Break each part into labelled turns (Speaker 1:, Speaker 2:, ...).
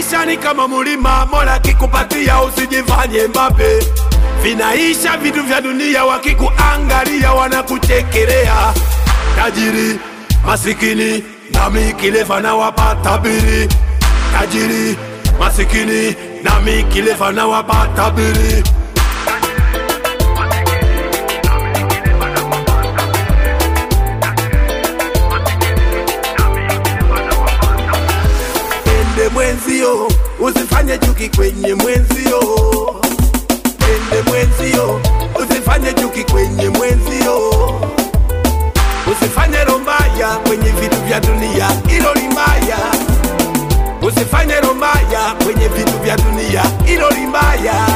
Speaker 1: Maisha ni kama mulima, Mola kikupatia usijifanye mbabe. Vinaisha vitu vya dunia, wakikuangalia wanakuchekelea. Tajiri masikini, nami kilefa na wapata biri. Tajiri masikini, nami kilefa na wapata biri. Ende mwenzio, usifanye chuki kwenye mwenzio. Ende mwenzio, usifanye chuki kwenye mwenzio. Usifanye rombaya kwenye vitu vya dunia, hilo limbaya. Usifanye rombaya kwenye vitu vya dunia, hilo limbaya.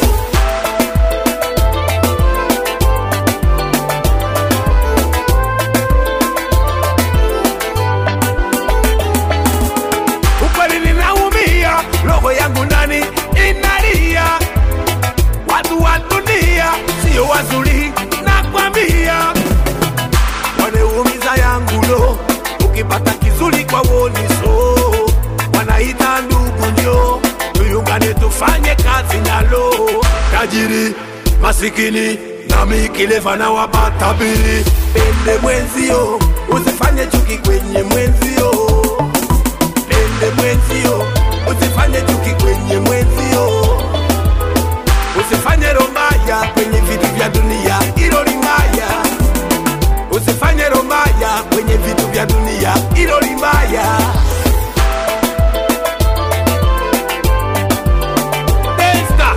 Speaker 1: Ukweli ninaumia, roho yangu ndani inalia. Watu wa dunia sio wazuri, nakwambia wanaumiza yangu lo, ukipata kizuri kwa woniso, wanaita ndugu njo, tuyungane tufanye kazi nalo. Tajiri masikini nami kilefa na wapata biri, pende mwenzio, usifanye chuki kwenye mwenzio, pende mwenzio, usifanye chuki kwenye mwenzio, usifanye rombaya kwenye vitu vya dunia, hilo limbaya usifanye rombaya kwenye vitu vya dunia, hilo limbaya. Testa.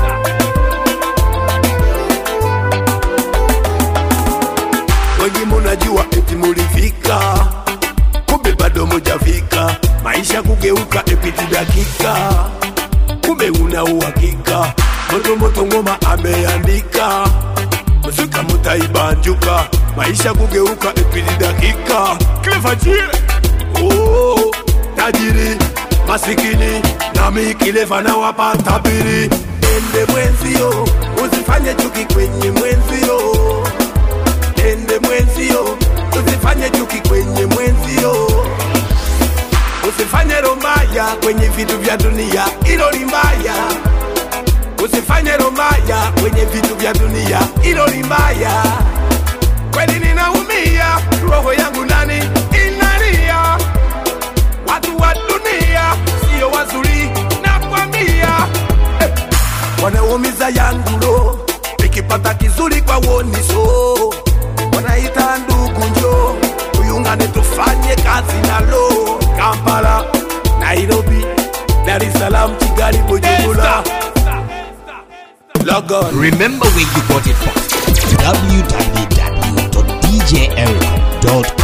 Speaker 1: Wengi munajua eti mulifika, kumbe bado mujafika. Maisha kugeuka epiti dakika, kumbe una uhakika. Moto moto ngoma ameandika muzika mutaibanjuka, maisha kugeuka epili dakika. Clever J. Oh, tajiri masikini nami kilefa na wapata biri. Ende mwenzio, usifanye chuki kwenye mwenzio. Ende mwenzio, usifanye chuki kwenye mwenzio. Usifanye rombaya kwenye vitu vya dunia, hilo limbaya. Usifanye rombaya kwenye vitu vya dunia, hilo limbaya. Kweli ninaumia, roho yangu ndani inalia. Watu wa dunia sio wazuri, nakwambia eh. Wanaumiza yangu lo, nikipata kizuri kwa woniso, wanaita ndugu njo, tuyungane tufanye kazi nalo. Kampala, Nairobi, Dar es Salaam, Kigali, Bujumbura. Log on.
Speaker 2: Remember where you got it from. www.djeric.com